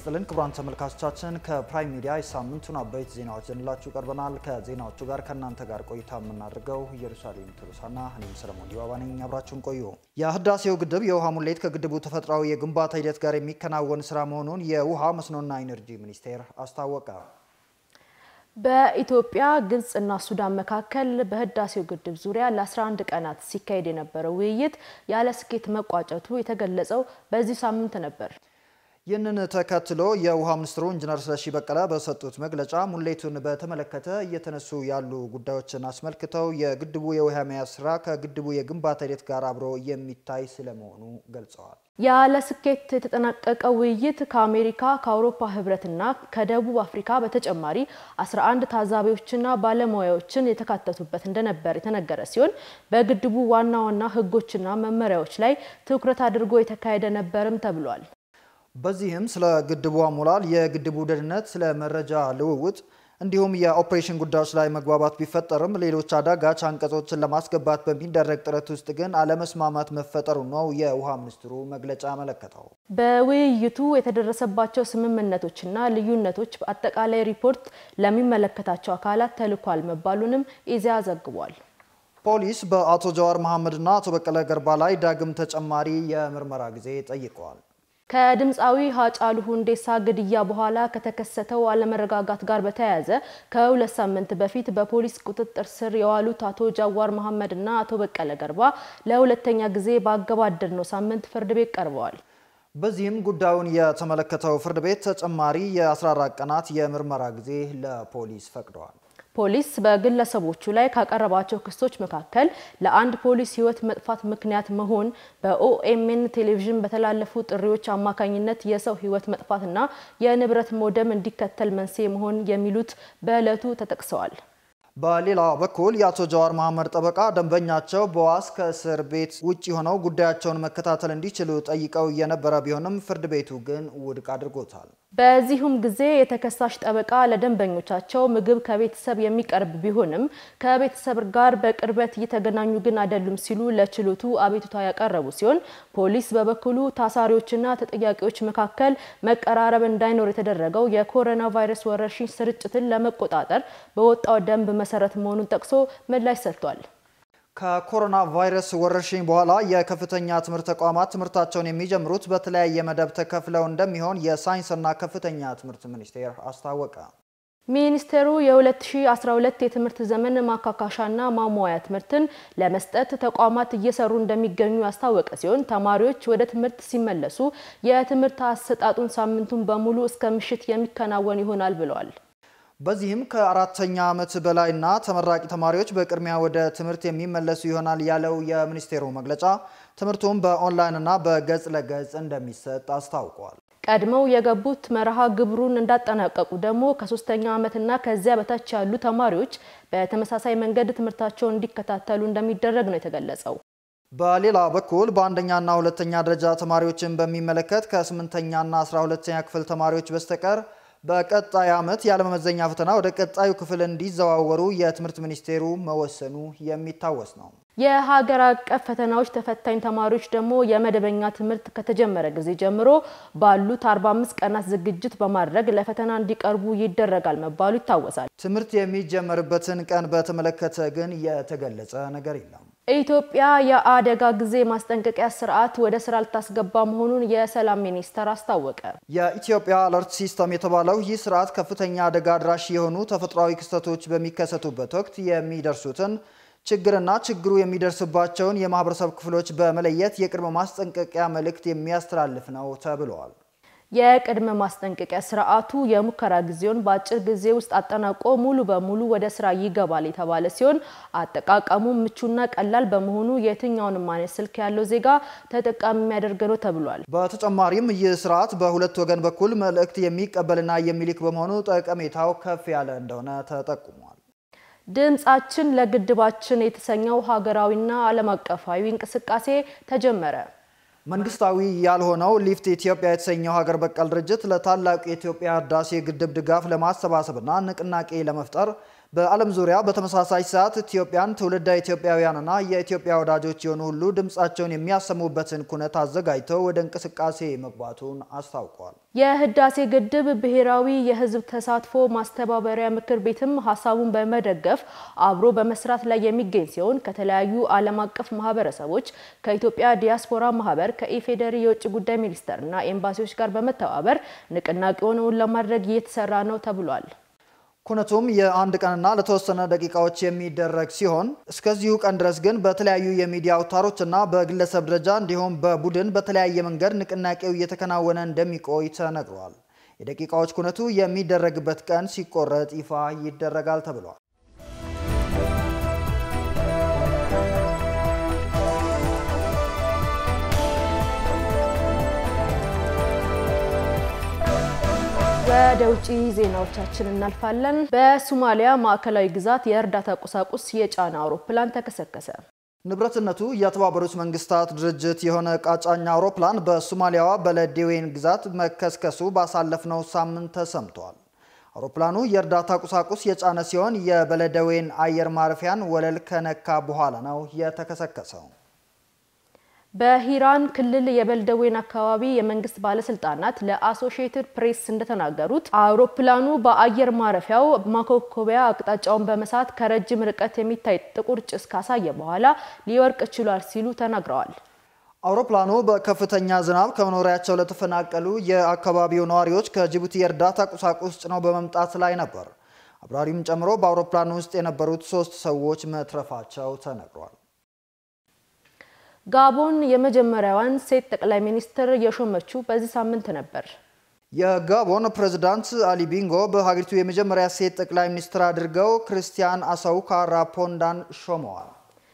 ይስጥልን ክቡራን ተመልካቾቻችን፣ ከፕራይም ሚዲያ የሳምንቱን አበይት ዜናዎች ይዘንላችሁ ቀርበናል። ከዜናዎቹ ጋር ከእናንተ ጋር ቆይታ የምናደርገው ኢየሩሳሌም ቱሉሳና እኔም ሰለሞን ዲባባ ነኝ። አብራችሁን ቆዩ። የህዳሴው ግድብ የውሃ ሙሌት ከግድቡ ተፈጥሯዊ የግንባታ ሂደት ጋር የሚከናወን ስራ መሆኑን የውሃ መስኖና ኢነርጂ ሚኒስቴር አስታወቀ። በኢትዮጵያ ግብጽና ሱዳን መካከል በህዳሴው ግድብ ዙሪያ ለ11 ቀናት ሲካሄድ የነበረው ውይይት ያለ ስኬት መቋጨቱ የተገለጸው በዚህ ሳምንት ነበር። ይህንን ተከትሎ የውሃ ሚኒስትሩ ኢንጂነር ስለሺ በቀለ በሰጡት መግለጫ ሙሌቱን በተመለከተ እየተነሱ ያሉ ጉዳዮችን አስመልክተው የግድቡ የውሃ መያዝ ስራ ከግድቡ የግንባታ ሂደት ጋር አብሮ የሚታይ ስለመሆኑ ገልጸዋል። ያለ ስኬት የተጠናቀቀው ውይይት ከአሜሪካ ከአውሮፓ ህብረትና ከደቡብ አፍሪካ በተጨማሪ 11 ታዛቢዎችና ባለሙያዎችን የተካተቱበት እንደነበር የተነገረ ሲሆን በግድቡ ዋና ዋና ህጎችና መመሪያዎች ላይ ትኩረት አድርጎ የተካሄደ ነበርም ተብሏል። በዚህም ስለ ግድቡ አሞላል፣ የግድቡ ደህንነት፣ ስለ መረጃ ልውውጥ እንዲሁም የኦፕሬሽን ጉዳዮች ላይ መግባባት ቢፈጠርም ሌሎች አዳጋች አንቀጾችን ለማስገባት በሚደረግ ጥረት ውስጥ ግን አለመስማማት መፈጠሩ ነው የውሃ ሚኒስትሩ መግለጫ ያመለከተው። በውይይቱ የተደረሰባቸው ስምምነቶችና ልዩነቶች አጠቃላይ ሪፖርት ለሚመለከታቸው አካላት ተልኳል መባሉንም ኢዜአ ዘግቧል። ፖሊስ በአቶ ጀዋር መሐመድና አቶ በቀለ ገርባ ላይ ዳግም ተጨማሪ የምርመራ ጊዜ ጠይቀዋል። ከድምፃዊ ሀጫሉ ሁንዴሳ ግድያ በኋላ ከተከሰተው አለመረጋጋት ጋር በተያያዘ ከሁለት ሳምንት በፊት በፖሊስ ቁጥጥር ስር የዋሉት አቶ ጃዋር መሐመድ እና አቶ በቀለ ገርባ ለሁለተኛ ጊዜ ባገባደድነው ሳምንት ፍርድ ቤት ቀርበዋል። በዚህም ጉዳዩን የተመለከተው ፍርድ ቤት ተጨማሪ የ14 ቀናት የምርመራ ጊዜ ለፖሊስ ፈቅደዋል። ፖሊስ በግለሰቦቹ ላይ ካቀረባቸው ክሶች መካከል ለአንድ ፖሊስ ሕይወት መጥፋት ምክንያት መሆን፣ በኦኤምኤን ቴሌቪዥን በተላለፉ ጥሪዎች አማካኝነት የሰው ሕይወት መጥፋትና የንብረት መውደም እንዲከተል መንስኤ መሆን የሚሉት በዕለቱ ተጠቅሰዋል። በሌላ በኩል የአቶ ጀዋር መሐመድ ጠበቃ ደንበኛቸው በዋስ ከእስር ቤት ውጭ ሆነው ጉዳያቸውን መከታተል እንዲችሉ ጠይቀው የነበረ ቢሆንም ፍርድ ቤቱ ግን ውድቅ አድርጎታል። በዚሁም ጊዜ የተከሳሽ ጠበቃ ለደንበኞቻቸው ምግብ ከቤተሰብ የሚቀርብ ቢሆንም ከቤተሰብ ጋር በቅርበት እየተገናኙ ግን አይደሉም ሲሉ ለችሎቱ አቤቱታ ያቀረቡ ሲሆን ፖሊስ በበኩሉ ታሳሪዎችና ተጠያቂዎች መካከል መቀራረብ እንዳይኖር የተደረገው የኮሮና ቫይረስ ወረርሽኝ ስርጭትን ለመቆጣጠር በወጣው ደንብ መሰረት መሆኑን ጠቅሶ ምላሽ ሰጥቷል። ከኮሮና ቫይረስ ወረርሽኝ በኋላ የከፍተኛ ትምህርት ተቋማት ትምህርታቸውን የሚጀምሩት በተለያየ መደብ ተከፍለው እንደሚሆን የሳይንስና ከፍተኛ ትምህርት ሚኒስቴር አስታወቀ። ሚኒስቴሩ የ2012 የትምህርት ዘመን ማካካሻና ማሟያ ትምህርትን ለመስጠት ተቋማት እየሰሩ እንደሚገኙ ያስታወቀ ሲሆን ተማሪዎች ወደ ትምህርት ሲመለሱ የትምህርት አሰጣጡን ሳምንቱን በሙሉ እስከ ምሽት የሚከናወን ይሆናል ብለዋል። በዚህም ከአራተኛ ዓመት በላይና ተመራቂ ተማሪዎች በቅድሚያ ወደ ትምህርት የሚመለሱ ይሆናል ያለው የሚኒስቴሩ መግለጫ ትምህርቱም በኦንላይንና በገጽ ለገጽ እንደሚሰጥ አስታውቋል። ቀድመው የገቡት መርሃ ግብሩን እንዳጠናቀቁ ደግሞ ከሶስተኛ ዓመትና ከዚያ በታች ያሉ ተማሪዎች በተመሳሳይ መንገድ ትምህርታቸውን እንዲከታተሉ እንደሚደረግ ነው የተገለጸው። በሌላ በኩል በአንደኛና ሁለተኛ ደረጃ ተማሪዎችን በሚመለከት ከስምንተኛና አስራ ሁለተኛ ክፍል ተማሪዎች በስተቀር በቀጣይ ዓመት ያለመመዘኛ ፈተና ወደ ቀጣዩ ክፍል እንዲዘዋወሩ የትምህርት ሚኒስቴሩ መወሰኑ የሚታወስ ነው። የሀገር አቀፍ ፈተናዎች ተፈታኝ ተማሪዎች ደግሞ የመደበኛ ትምህርት ከተጀመረ ጊዜ ጀምሮ ባሉት 45 ቀናት ዝግጅት በማድረግ ለፈተና እንዲቀርቡ ይደረጋል መባሉ ይታወሳል። ትምህርት የሚጀመርበትን ቀን በተመለከተ ግን የተገለጸ ነገር የለም። ኢትዮጵያ የአደጋ ጊዜ ማስጠንቀቂያ ስርዓት ወደ ስራ ልታስገባ መሆኑን የሰላም ሚኒስቴር አስታወቀ። የኢትዮጵያ አለርት ሲስተም የተባለው ይህ ስርዓት ከፍተኛ አደጋ አድራሽ የሆኑ ተፈጥሯዊ ክስተቶች በሚከሰቱበት ወቅት የሚደርሱትን ችግርና ችግሩ የሚደርስባቸውን የማህበረሰብ ክፍሎች በመለየት የቅድመ ማስጠንቀቂያ መልእክት የሚያስተላልፍ ነው ተብለዋል። የቅድመ ማስጠንቀቂያ ስርዓቱ የሙከራ ጊዜውን በአጭር ጊዜ ውስጥ አጠናቆ ሙሉ በሙሉ ወደ ስራ ይገባል የተባለ ሲሆን አጠቃቀሙ ምቹና ቀላል በመሆኑ የትኛውንም አይነት ስልክ ያለው ዜጋ ተጠቃሚ የሚያደርግ ነው ተብሏል። በተጨማሪም ይህ ስርዓት በሁለት ወገን በኩል መልእክት የሚቀበልና የሚልክ በመሆኑ ጠቀሜታው ከፍ ያለ እንደሆነ ተጠቁሟል። ድምጻችን ለግድባችን የተሰኘው ሀገራዊና ዓለም አቀፋዊ እንቅስቃሴ ተጀመረ። መንግስታዊ ያልሆነው ሊፍት ኢትዮጵያ የተሰኘው ሀገር በቀል ድርጅት ለታላቁ የኢትዮጵያ ህዳሴ ግድብ ድጋፍ ለማሰባሰብና ንቅናቄ ለመፍጠር በዓለም ዙሪያ በተመሳሳይ ሰዓት ኢትዮጵያን ትውልደ ኢትዮጵያውያንና የኢትዮጵያ ወዳጆች የሆኑ ሁሉ ድምፃቸውን የሚያሰሙበትን ኩነት አዘጋጅተው ወደ እንቅስቃሴ መግባቱን አስታውቋል። የህዳሴ ግድብ ብሔራዊ የህዝብ ተሳትፎ ማስተባበሪያ ምክር ቤትም ሀሳቡን በመደገፍ አብሮ በመስራት ላይ የሚገኝ ሲሆን ከተለያዩ ዓለም አቀፍ ማህበረሰቦች ከኢትዮጵያ ዲያስፖራ ማህበር ከኢፌዴሪ የውጭ ጉዳይ ሚኒስቴርና ኤምባሲዎች ጋር በመተባበር ንቅናቄውን እውን ለማድረግ እየተሰራ ነው ተብሏል። ኩነቱም የአንድ ቀንና ለተወሰነ ደቂቃዎች የሚደረግ ሲሆን እስከዚሁ ቀን ድረስ ግን በተለያዩ የሚዲያ አውታሮችና በግለሰብ ደረጃ እንዲሁም በቡድን በተለያየ መንገድ ንቅናቄው እየተከናወነ እንደሚቆይ ተነግሯል። የደቂቃዎች ኩነቱ የሚደረግበት ቀን ሲቆረጥ ይፋ ይደረጋል ተብሏል። ወደ ውጭ ዜናዎቻችን እናልፋለን። በሶማሊያ ማዕከላዊ ግዛት የእርዳታ ቁሳቁስ የጫነ አውሮፕላን ተከሰከሰ። ንብረትነቱ የተባበሩት መንግስታት ድርጅት የሆነ ዕቃ ጫኝ አውሮፕላን በሶማሊያዋ በለዴዌን ግዛት መከስከሱ ባሳለፍነው ሳምንት ተሰምቷል። አውሮፕላኑ የእርዳታ ቁሳቁስ የጫነ ሲሆን የበለደዌን አየር ማረፊያን ወለል ከነካ በኋላ ነው የተከሰከሰው። በሂራን ክልል የበልደዌን አካባቢ የመንግስት ባለስልጣናት ለአሶሺየትድ ፕሬስ እንደተናገሩት አውሮፕላኑ በአየር ማረፊያው ማኮኮቢያ አቅጣጫውን በመሳት ከረጅም ርቀት የሚታይ ጥቁር ጭስ ካሳየ በኋላ ሊወርቅ ችሏል ሲሉ ተናግረዋል። አውሮፕላኑ በከፍተኛ ዝናብ ከመኖሪያቸው ለተፈናቀሉ የአካባቢው ነዋሪዎች ከጅቡቲ የእርዳታ ቁሳቁስ ጭነው በመምጣት ላይ ነበር። አብራሪም ጨምሮ በአውሮፕላኑ ውስጥ የነበሩት ሶስት ሰዎች መትረፋቸው ተነግሯል። ጋቦን የመጀመሪያዋን ሴት ጠቅላይ ሚኒስትር የሾመችው በዚህ ሳምንት ነበር። የጋቦን ፕሬዝዳንት አሊ ቢንጎ በሀገሪቱ የመጀመሪያ ሴት ጠቅላይ ሚኒስትር አድርገው ክርስቲያን አሳውካ ራፖንዳን ሾመዋል።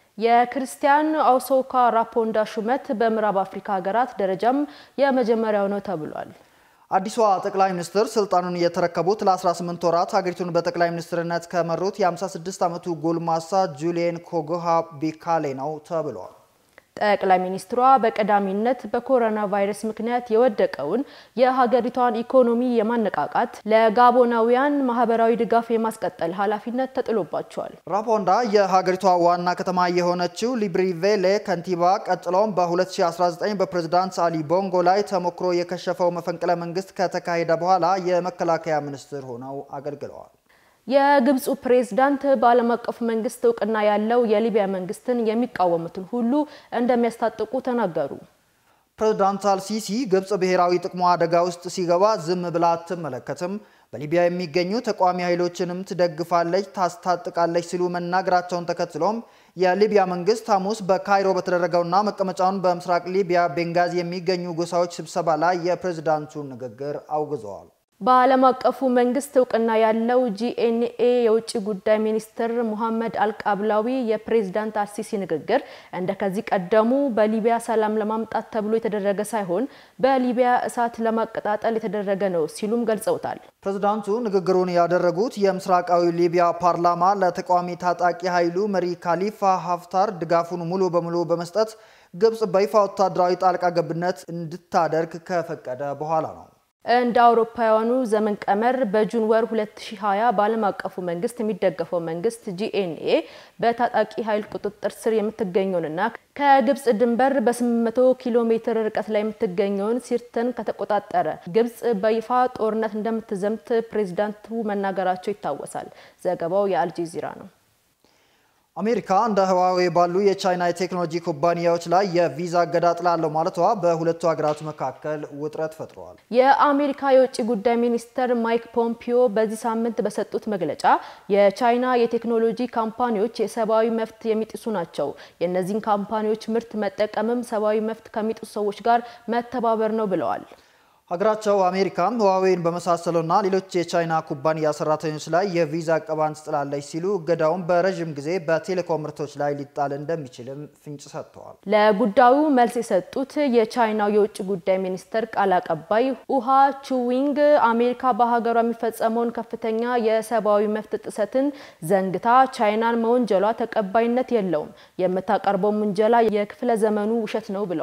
የክርስቲያን አውሶካ ራፖንዳ ሹመት በምዕራብ አፍሪካ ሀገራት ደረጃም የመጀመሪያው ነው ተብሏል። አዲሷ ጠቅላይ ሚኒስትር ስልጣኑን የተረከቡት ለ18 ወራት ሀገሪቱን በጠቅላይ ሚኒስትርነት ከመሩት የ56 ዓመቱ ጎልማሳ ጁሊየን ኮጎሃ ቢካሌ ነው ተብሏል። ጠቅላይ ሚኒስትሯ በቀዳሚነት በኮሮና ቫይረስ ምክንያት የወደቀውን የሀገሪቷን ኢኮኖሚ የማነቃቃት ለጋቦናውያን ማህበራዊ ድጋፍ የማስቀጠል ኃላፊነት ተጥሎባቸዋል። ራፖንዳ የሀገሪቷ ዋና ከተማ የሆነችው ሊብሪቬሌ ከንቲባ፣ ቀጥሎም በ2019 በፕሬዝዳንት አሊ ቦንጎ ላይ ተሞክሮ የከሸፈው መፈንቅለ መንግስት ከተካሄደ በኋላ የመከላከያ ሚኒስትር ሆነው አገልግለዋል። የግብፁ ፕሬዝዳንት በዓለም አቀፉ መንግስት እውቅና ያለው የሊቢያ መንግስትን የሚቃወሙትን ሁሉ እንደሚያስታጥቁ ተናገሩ። ፕሬዝዳንት አልሲሲ ግብፅ ብሔራዊ ጥቅሟ አደጋ ውስጥ ሲገባ ዝም ብላ አትመለከትም፣ በሊቢያ የሚገኙ ተቃዋሚ ኃይሎችንም ትደግፋለች፣ ታስታጥቃለች ሲሉ መናገራቸውን ተከትሎም የሊቢያ መንግስት ሐሙስ በካይሮ በተደረገውና መቀመጫውን በምስራቅ ሊቢያ ቤንጋዚ የሚገኙ ጎሳዎች ስብሰባ ላይ የፕሬዝዳንቱን ንግግር አውግዘዋል። በዓለም አቀፉ መንግስት እውቅና ያለው ጂኤንኤ የውጭ ጉዳይ ሚኒስትር ሙሐመድ አልቃብላዊ የፕሬዝዳንት አልሲሲ ንግግር እንደ ከዚህ ቀደሙ በሊቢያ ሰላም ለማምጣት ተብሎ የተደረገ ሳይሆን በሊቢያ እሳት ለማቀጣጠል የተደረገ ነው ሲሉም ገልጸውታል። ፕሬዝዳንቱ ንግግሩን ያደረጉት የምስራቃዊ ሊቢያ ፓርላማ ለተቃዋሚ ታጣቂ ኃይሉ መሪ ካሊፋ ሀፍታር ድጋፉን ሙሉ በሙሉ በመስጠት ግብጽ በይፋ ወታደራዊ ጣልቃ ገብነት እንድታደርግ ከፈቀደ በኋላ ነው። እንደ አውሮፓውያኑ ዘመን ቀመር በጁን ወር 2020 በዓለም አቀፉ መንግስት የሚደገፈው መንግስት ጂኤንኤ በታጣቂ ኃይል ቁጥጥር ስር የምትገኘውንና ከግብጽ ድንበር በ800 ኪሎ ሜትር ርቀት ላይ የምትገኘውን ሲርተን ከተቆጣጠረ ግብጽ በይፋ ጦርነት እንደምትዘምት ፕሬዚዳንቱ መናገራቸው ይታወሳል። ዘገባው የአልጀዚራ ነው። አሜሪካ እንደ ህዋዌ ባሉ የቻይና የቴክኖሎጂ ኩባንያዎች ላይ የቪዛ እገዳ ጥላለሁ ማለቷ በሁለቱ ሀገራት መካከል ውጥረት ፈጥረዋል። የአሜሪካ የውጭ ጉዳይ ሚኒስትር ማይክ ፖምፒዮ በዚህ ሳምንት በሰጡት መግለጫ የቻይና የቴክኖሎጂ ካምፓኒዎች የሰብአዊ መብት የሚጥሱ ናቸው፣ የእነዚህን ካምፓኒዎች ምርት መጠቀምም ሰብአዊ መብት ከሚጥሱ ሰዎች ጋር መተባበር ነው ብለዋል። ሀገራቸው አሜሪካም ህዋዌን በመሳሰሉና ሌሎች የቻይና ኩባንያ ሰራተኞች ላይ የቪዛ እቀባን ትጥላለች ሲሉ እገዳውን በረዥም ጊዜ በቴሌኮም ምርቶች ላይ ሊጣል እንደሚችልም ፍንጭ ሰጥተዋል። ለጉዳዩ መልስ የሰጡት የቻይናው የውጭ ጉዳይ ሚኒስትር ቃል አቀባይ ውሃ ቹዊንግ አሜሪካ በሀገሯ የሚፈጸመውን ከፍተኛ የሰብአዊ መብት ጥሰትን ዘንግታ ቻይናን መወንጀሏ ተቀባይነት የለውም፣ የምታቀርበው ውንጀላ የክፍለ ዘመኑ ውሸት ነው ብለዋል።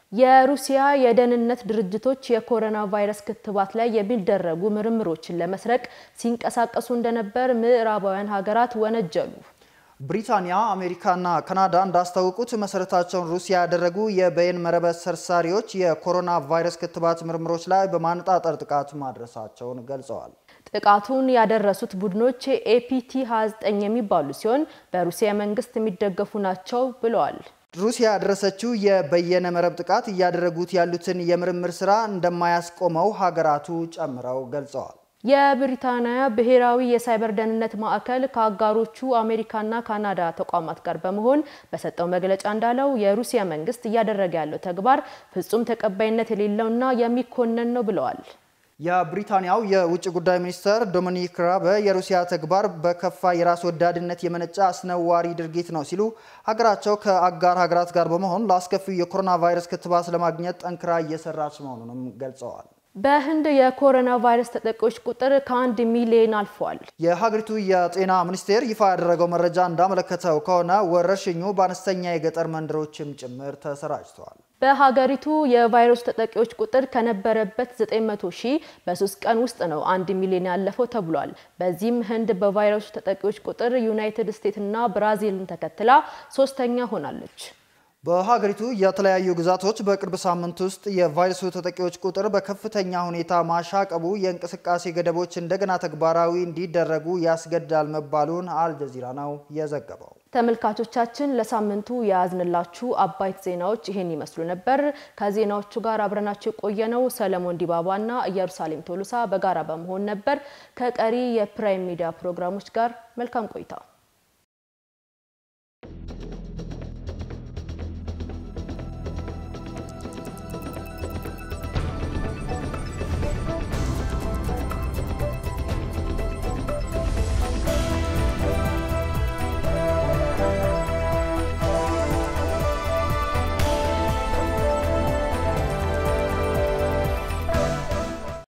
የሩሲያ የደህንነት ድርጅቶች የኮሮና ቫይረስ ክትባት ላይ የሚደረጉ ምርምሮችን ለመስረቅ ሲንቀሳቀሱ እንደነበር ምዕራባውያን ሀገራት ወነጀሉ። ብሪታንያ፣ አሜሪካና ካናዳ እንዳስታወቁት መሰረታቸውን ሩሲያ ያደረጉ የበይነ መረብ ሰርሳሪዎች የኮሮና ቫይረስ ክትባት ምርምሮች ላይ በማነጣጠር ጥቃት ማድረሳቸውን ገልጸዋል። ጥቃቱን ያደረሱት ቡድኖች ኤፒቲ 29 የሚባሉ ሲሆን በሩሲያ መንግስት የሚደገፉ ናቸው ብለዋል። ሩሲያ ያደረሰችው የበየነ መረብ ጥቃት እያደረጉት ያሉትን የምርምር ስራ እንደማያስቆመው ሀገራቱ ጨምረው ገልጸዋል። የብሪታንያ ብሔራዊ የሳይበር ደህንነት ማዕከል ከአጋሮቹ አሜሪካና ካናዳ ተቋማት ጋር በመሆን በሰጠው መግለጫ እንዳለው የሩሲያ መንግስት እያደረገ ያለው ተግባር ፍጹም ተቀባይነት የሌለውና የሚኮነን ነው ብለዋል። የብሪታንያው የውጭ ጉዳይ ሚኒስትር ዶሚኒክ ራበ የሩሲያ ተግባር በከፋ የራስ ወዳድነት የመነጨ አስነዋሪ ድርጊት ነው ሲሉ ሀገራቸው ከአጋር ሀገራት ጋር በመሆን ለአስከፊው የኮሮና ቫይረስ ክትባት ለማግኘት ጠንክራ እየሰራች መሆኑንም ገልጸዋል። በህንድ የኮሮና ቫይረስ ተጠቂዎች ቁጥር ከአንድ ሚሊዮን አልፏል። የሀገሪቱ የጤና ሚኒስቴር ይፋ ያደረገው መረጃ እንዳመለከተው ከሆነ ወረርሽኙ በአነስተኛ የገጠር መንደሮችም ጭምር ተሰራጭተዋል። በሀገሪቱ የቫይረሱ ተጠቂዎች ቁጥር ከነበረበት 900 ሺህ በሶስት ቀን ውስጥ ነው አንድ ሚሊዮን ያለፈው ተብሏል። በዚህም ህንድ በቫይረሱ ተጠቂዎች ቁጥር ዩናይትድ ስቴትስ እና ብራዚልን ተከትላ ሶስተኛ ሆናለች። በሀገሪቱ የተለያዩ ግዛቶች በቅርብ ሳምንት ውስጥ የቫይረሱ ተጠቂዎች ቁጥር በከፍተኛ ሁኔታ ማሻቀቡ የእንቅስቃሴ ገደቦች እንደገና ተግባራዊ እንዲደረጉ ያስገድዳል መባሉን አልጀዚራ ነው የዘገበው። ተመልካቾቻችን ለሳምንቱ የያዝንላችሁ አባይት ዜናዎች ይሄን ይመስሉ ነበር። ከዜናዎቹ ጋር አብረናችሁ የቆየነው ሰለሞን ዲባባና ኢየሩሳሌም ቶሎሳ በጋራ በመሆን ነበር። ከቀሪ የፕራይም ሚዲያ ፕሮግራሞች ጋር መልካም ቆይታ